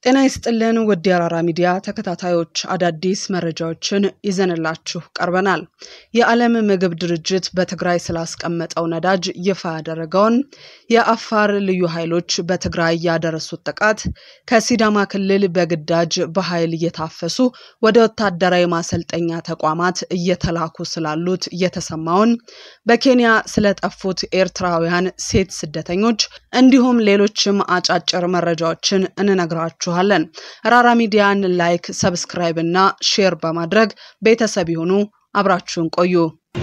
ጤና ይስጥልን ውድ የአራራ ሚዲያ ተከታታዮች አዳዲስ መረጃዎችን ይዘንላችሁ ቀርበናል። የዓለም ምግብ ድርጅት በትግራይ ስላስቀመጠው ነዳጅ ይፋ ያደረገውን፣ የአፋር ልዩ ኃይሎች በትግራይ ያደረሱት ጥቃት፣ ከሲዳማ ክልል በግዳጅ በኃይል እየታፈሱ ወደ ወታደራዊ ማሰልጠኛ ተቋማት እየተላኩ ስላሉት የተሰማውን፣ በኬንያ ስለጠፉት ኤርትራውያን ሴት ስደተኞች እንዲሁም ሌሎችም አጫጭር መረጃዎችን እንነግራችኋለን። ራራ ሚዲያን ላይክ፣ ሰብስክራይብ እና ሼር በማድረግ ቤተሰብ ይሁኑ። አብራችሁን ቆዩ።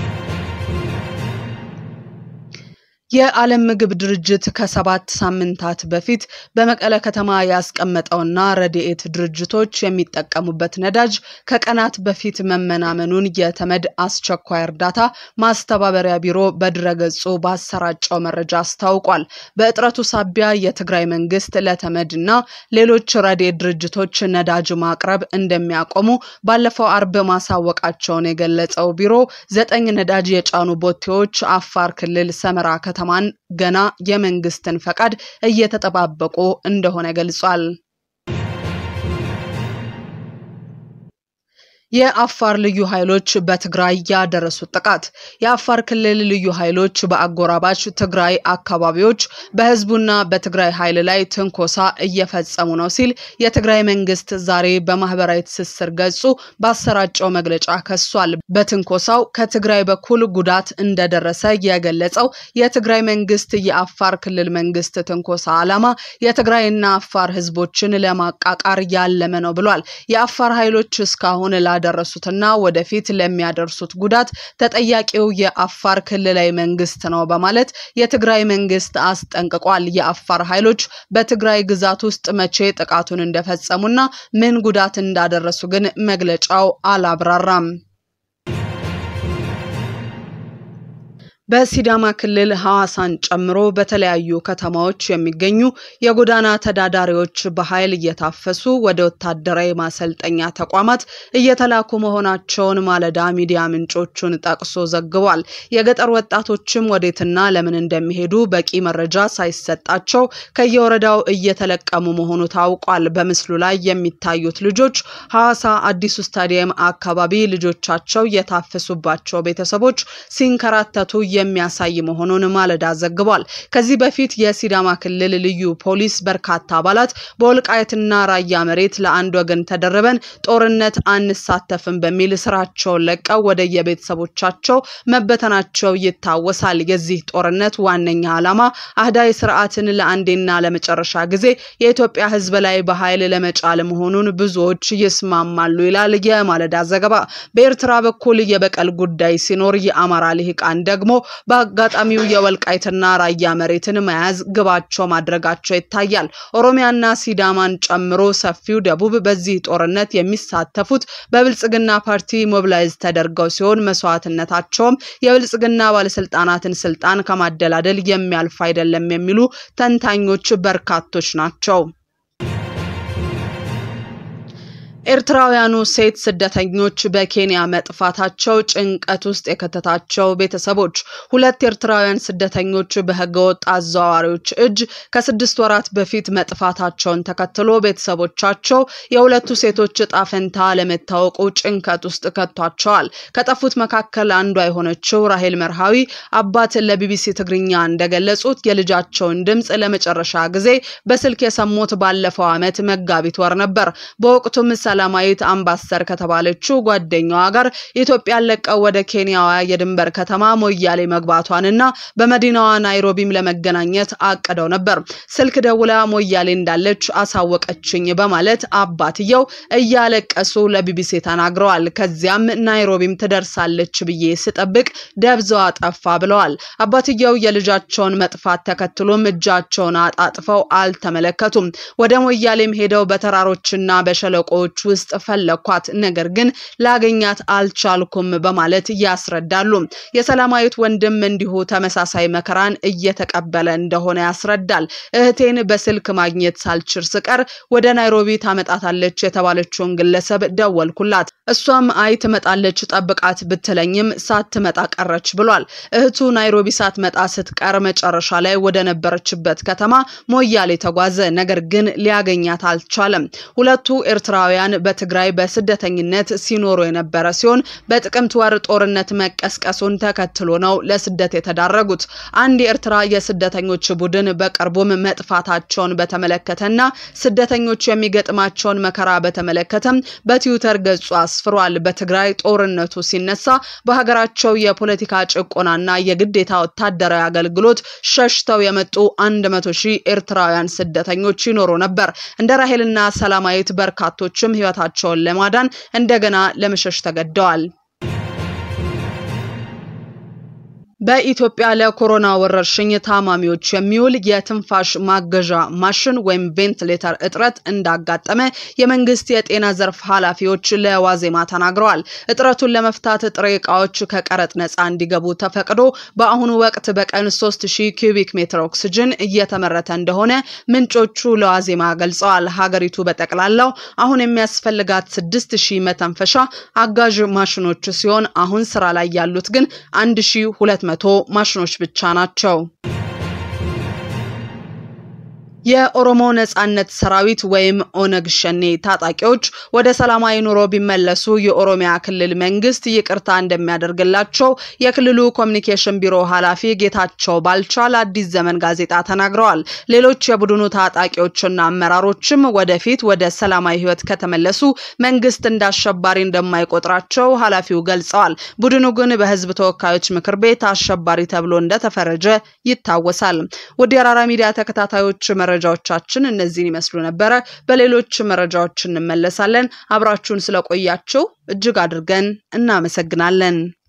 የዓለም ምግብ ድርጅት ከሰባት ሳምንታት በፊት በመቀለ ከተማ ያስቀመጠውና ረድኤት ድርጅቶች የሚጠቀሙበት ነዳጅ ከቀናት በፊት መመናመኑን የተመድ አስቸኳይ እርዳታ ማስተባበሪያ ቢሮ በድረገጹ ባሰራጨው መረጃ አስታውቋል። በእጥረቱ ሳቢያ የትግራይ መንግስት ለተመድ እና ሌሎች ረድኤት ድርጅቶች ነዳጅ ማቅረብ እንደሚያቆሙ ባለፈው አርብ ማሳወቃቸውን የገለጸው ቢሮ ዘጠኝ ነዳጅ የጫኑ ቦቴዎች አፋር ክልል ሰመራ ከተማ ከተማን ገና የመንግስትን ፈቃድ እየተጠባበቁ እንደሆነ ገልጿል። የአፋር ልዩ ኃይሎች በትግራይ ያደረሱት ጥቃት። የአፋር ክልል ልዩ ኃይሎች በአጎራባች ትግራይ አካባቢዎች በህዝቡና በትግራይ ኃይል ላይ ትንኮሳ እየፈጸሙ ነው ሲል የትግራይ መንግስት ዛሬ በማህበራዊ ትስስር ገጹ ባሰራጨው መግለጫ ከሷል። በትንኮሳው ከትግራይ በኩል ጉዳት እንደደረሰ የገለጸው የትግራይ መንግስት የአፋር ክልል መንግስት ትንኮሳ ዓላማ የትግራይና አፋር ህዝቦችን ለማቃቃር ያለመ ነው ብሏል። የአፋር ኃይሎች እስካሁን ደረሱትና ወደፊት ለሚያደርሱት ጉዳት ተጠያቂው የአፋር ክልላዊ መንግስት ነው በማለት የትግራይ መንግስት አስጠንቅቋል። የአፋር ኃይሎች በትግራይ ግዛት ውስጥ መቼ ጥቃቱን እንደፈጸሙና ምን ጉዳት እንዳደረሱ ግን መግለጫው አላብራራም። በሲዳማ ክልል ሐዋሳን ጨምሮ በተለያዩ ከተማዎች የሚገኙ የጎዳና ተዳዳሪዎች በኃይል እየታፈሱ ወደ ወታደራዊ ማሰልጠኛ ተቋማት እየተላኩ መሆናቸውን ማለዳ ሚዲያ ምንጮቹን ጠቅሶ ዘግቧል። የገጠር ወጣቶችም ወዴትና ለምን እንደሚሄዱ በቂ መረጃ ሳይሰጣቸው ከየወረዳው እየተለቀሙ መሆኑ ታውቋል። በምስሉ ላይ የሚታዩት ልጆች ሐዋሳ አዲሱ ስታዲየም አካባቢ ልጆቻቸው የታፈሱባቸው ቤተሰቦች ሲንከራተቱ የሚያሳይ መሆኑን ማለዳ ዘግቧል። ከዚህ በፊት የሲዳማ ክልል ልዩ ፖሊስ በርካታ አባላት በወልቃየትና ራያ መሬት ለአንድ ወገን ተደርበን ጦርነት አንሳተፍም በሚል ስራቸውን ለቀው ወደ የቤተሰቦቻቸው መበተናቸው ይታወሳል። የዚህ ጦርነት ዋነኛ ዓላማ አህዳዊ ስርዓትን ለአንዴና ለመጨረሻ ጊዜ የኢትዮጵያ ሕዝብ ላይ በኃይል ለመጫል መሆኑን ብዙዎች ይስማማሉ ይላል የማለዳ ዘገባ። በኤርትራ በኩል የበቀል ጉዳይ ሲኖር የአማራ ልሂቃን ደግሞ በአጋጣሚው የወልቃይትና ራያ መሬትን መያዝ ግባቸው ማድረጋቸው ይታያል። ኦሮሚያና ሲዳማን ጨምሮ ሰፊው ደቡብ በዚህ ጦርነት የሚሳተፉት በብልጽግና ፓርቲ ሞቢላይዝ ተደርገው ሲሆን መስዋዕትነታቸውም የብልጽግና ባለስልጣናትን ስልጣን ከማደላደል የሚያልፍ አይደለም የሚሉ ተንታኞች በርካቶች ናቸው። ኤርትራውያኑ ሴት ስደተኞች በኬንያ መጥፋታቸው ጭንቀት ውስጥ የከተታቸው ቤተሰቦች ሁለት ኤርትራውያን ስደተኞች በህገወጥ አዘዋዋሪዎች እጅ ከስድስት ወራት በፊት መጥፋታቸውን ተከትሎ ቤተሰቦቻቸው የሁለቱ ሴቶች እጣ ፈንታ ለመታወቁ ጭንቀት ውስጥ ከቷቸዋል። ከጠፉት መካከል አንዷ የሆነችው ራሄል መርሃዊ አባት ለቢቢሲ ትግርኛ እንደገለጹት የልጃቸውን ድምፅ ለመጨረሻ ጊዜ በስልክ የሰሙት ባለፈው ዓመት መጋቢት ወር ነበር። በወቅቱም ሰላማዊት አምባሰር ከተባለችው ጓደኛዋ ጋር ኢትዮጵያን ለቀው ወደ ኬንያዋ የድንበር ከተማ ሞያሌ መግባቷንና በመዲናዋ ናይሮቢም ለመገናኘት አቅደው ነበር። ስልክ ደውላ ሞያሌ እንዳለች አሳወቀችኝ በማለት አባትየው እያለቀሱ ለቢቢሲ ተናግረዋል። ከዚያም ናይሮቢም ትደርሳለች ብዬ ስጠብቅ ደብዛዋ ጠፋ ብለዋል። አባትየው የልጃቸውን መጥፋት ተከትሎም እጃቸውን አጣጥፈው አልተመለከቱም። ወደ ሞያሌም ሄደው በተራሮችና በሸለቆዎች ውስጥ ፈለኳት፣ ነገር ግን ላገኛት አልቻልኩም በማለት ያስረዳሉ። የሰላማዊት ወንድም እንዲሁ ተመሳሳይ መከራን እየተቀበለ እንደሆነ ያስረዳል። እህቴን በስልክ ማግኘት ሳልችል ስቀር ወደ ናይሮቢ ታመጣታለች የተባለችውን ግለሰብ ደወልኩላት። እሷም አይ ትመጣለች ጠብቃት ብትለኝም ሳትመጣ ቀረች ብሏል። እህቱ ናይሮቢ ሳትመጣ ስትቀር መጨረሻ ላይ ወደ ነበረችበት ከተማ ሞያሌ ተጓዘ። ነገር ግን ሊያገኛት አልቻለም። ሁለቱ ኤርትራውያን በትግራይ በስደተኝነት ሲኖሩ የነበረ ሲሆን በጥቅምት ወር ጦርነት መቀስቀሱን ተከትሎ ነው ለስደት የተዳረጉት። አንድ የኤርትራ የስደተኞች ቡድን በቅርቡም መጥፋታቸውን በተመለከተና ስደተኞች የሚገጥማቸውን መከራ በተመለከተም በትዊተር ገጹ አስፍሯል። በትግራይ ጦርነቱ ሲነሳ በሀገራቸው የፖለቲካ ጭቆናና የግዴታ ወታደራዊ አገልግሎት ሸሽተው የመጡ አንድ መቶ ሺህ ኤርትራውያን ስደተኞች ይኖሩ ነበር። እንደ ራሄልና ሰላማዊት በርካቶችም ሕይወታቸውን ለማዳን እንደገና ለመሸሽ ተገደዋል። በኢትዮጵያ ለኮሮና ወረርሽኝ ታማሚዎች የሚውል የትንፋሽ ማገዣ ማሽን ወይም ቬንትሌተር እጥረት እንዳጋጠመ የመንግስት የጤና ዘርፍ ኃላፊዎች ለዋዜማ ተናግረዋል። እጥረቱን ለመፍታት ጥሬ እቃዎች ከቀረጥ ነፃ እንዲገቡ ተፈቅዶ በአሁኑ ወቅት በቀን 3000 ኪዩቢክ ሜትር ኦክስጅን እየተመረተ እንደሆነ ምንጮቹ ለዋዜማ ገልጸዋል። ሀገሪቱ በጠቅላላው አሁን የሚያስፈልጋት 6000 መተንፈሻ አጋዥ ማሽኖች ሲሆን አሁን ስራ ላይ ያሉት ግን 1200 መቶ ማሽኖች ብቻ ናቸው። የኦሮሞ ነጻነት ሰራዊት ወይም ኦነግ ሸኔ ታጣቂዎች ወደ ሰላማዊ ኑሮ ቢመለሱ የኦሮሚያ ክልል መንግስት ይቅርታ እንደሚያደርግላቸው የክልሉ ኮሚኒኬሽን ቢሮ ኃላፊ ጌታቸው ባልቻ ለአዲስ ዘመን ጋዜጣ ተናግረዋል። ሌሎች የቡድኑ ታጣቂዎችና አመራሮችም ወደፊት ወደ ሰላማዊ ህይወት ከተመለሱ መንግስት እንደ አሸባሪ እንደማይቆጥራቸው ኃላፊው ገልጸዋል። ቡድኑ ግን በህዝብ ተወካዮች ምክር ቤት አሸባሪ ተብሎ እንደተፈረጀ ይታወሳል። ወደ የራራ ሚዲያ ተከታታዮች መረጃዎቻችን እነዚህን ይመስሉ ነበረ። በሌሎች መረጃዎች እንመለሳለን። አብራችሁን ስለቆያችሁ እጅግ አድርገን እናመሰግናለን።